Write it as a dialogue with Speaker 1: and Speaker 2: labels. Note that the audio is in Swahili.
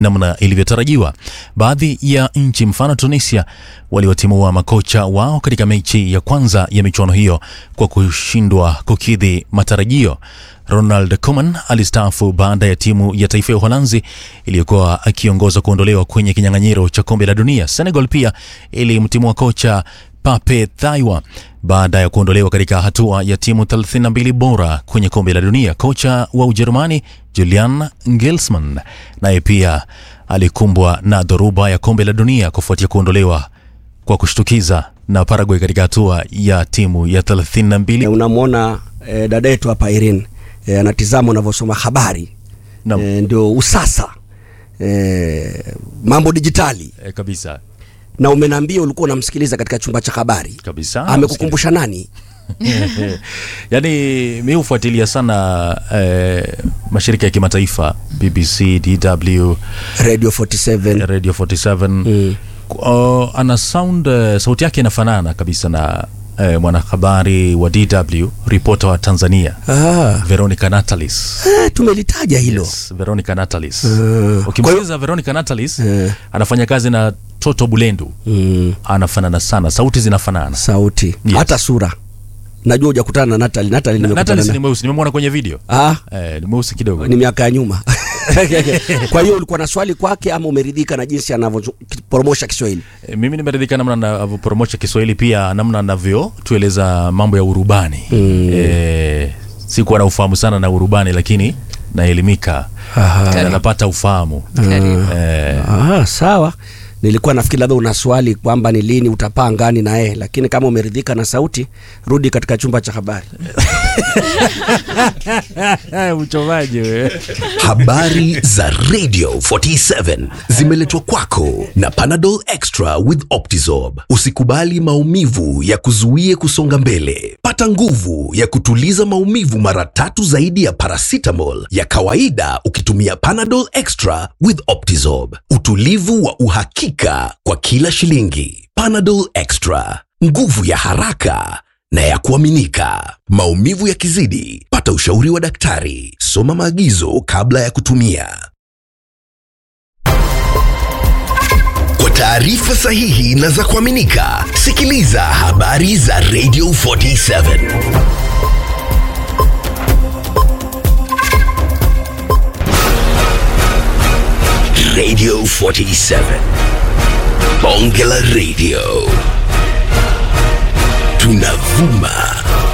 Speaker 1: namna ilivyotarajiwa. Baadhi ya nchi mfano Tunisia waliwatimua makocha wao katika mechi ya kwanza ya michuano hiyo kwa kushindwa kukidhi matarajio. Ronald Koeman alistaafu baada ya timu ya taifa ya Uholanzi iliyokuwa akiongoza kuondolewa kwenye kinyang'anyiro cha kombe la dunia. Senegal pia ilimtimua kocha Pape Thiaw baada ya kuondolewa katika hatua ya timu 32 bora kwenye kombe la dunia. Kocha wa Ujerumani Julian Nagelsmann naye pia alikumbwa na dhoruba ya kombe la dunia kufuatia kuondolewa kwa kushtukiza na Paraguay katika hatua ya timu ya 32.
Speaker 2: E, unamwona e, dada yetu hapa Irene e, anatizama unavyosoma habari
Speaker 1: Naam.
Speaker 2: e, ndio usasa e, mambo dijitali
Speaker 1: E, kabisa
Speaker 2: na umeniambia ulikuwa unamsikiliza katika chumba cha habari
Speaker 1: kabisa.
Speaker 2: amekukumbusha nani
Speaker 1: Yaani mi hufuatilia sana eh, mashirika ya kimataifa BBC, DW,
Speaker 2: radio 47
Speaker 1: Radio 47
Speaker 2: mm.
Speaker 1: uh, ana sound uh, sauti yake inafanana kabisa na uh, mwanahabari wa DW ripota wa Tanzania
Speaker 2: ah,
Speaker 1: Veronica Natalis.
Speaker 2: eh, tumelitaja hilo
Speaker 1: Yes, Veronica Natalis.
Speaker 2: Uh,
Speaker 1: Ukimsikiliza Veronica Natalis
Speaker 2: Eh.
Speaker 1: anafanya kazi na Toto Bulendu
Speaker 2: mm,
Speaker 1: anafanana sana, sauti zinafanana.
Speaker 2: sauti
Speaker 1: Yes.
Speaker 2: hata sura najua hujakutana na Natali Natali
Speaker 1: Na-
Speaker 2: nimekutana
Speaker 1: Natalis
Speaker 2: na
Speaker 1: ni mweusi, nimemwona kwenye video
Speaker 2: ah,
Speaker 1: eh, ni mweusi kidogo.
Speaker 2: ni miaka ya nyuma kwa hiyo ulikuwa na swali kwake ama umeridhika na jinsi anavyopromosha Kiswahili
Speaker 1: E, mimi nimeridhika namna anavyopromosha Kiswahili, pia namna anavyotueleza mambo ya urubani mm. E, sikuwa na ufahamu sana na urubani, lakini naelimika na napata ufahamu e,
Speaker 2: Ah, sawa. Nilikuwa nafikiri labda una swali kwamba ni lini utapaa ngani na yeye, lakini kama umeridhika na sauti, rudi katika chumba cha habari.
Speaker 1: mchomaji wewe.
Speaker 3: Habari za Radio 47 zimeletwa kwako na Panadol Extra with Optizorb. Usikubali maumivu ya kuzuie kusonga mbele. Pata nguvu ya kutuliza maumivu mara tatu zaidi ya paracetamol ya kawaida ukitumia Panadol Extra with Optizorb. Utulivu wa uhakika kwa kila shilingi. Panadol Extra, nguvu ya haraka na ya kuaminika. Maumivu yakizidi, pata ushauri wa daktari. Soma maagizo kabla ya kutumia. Kwa taarifa sahihi na za kuaminika, sikiliza habari za Radio 47. Radio 47. Bonge la Radio. Tunavuma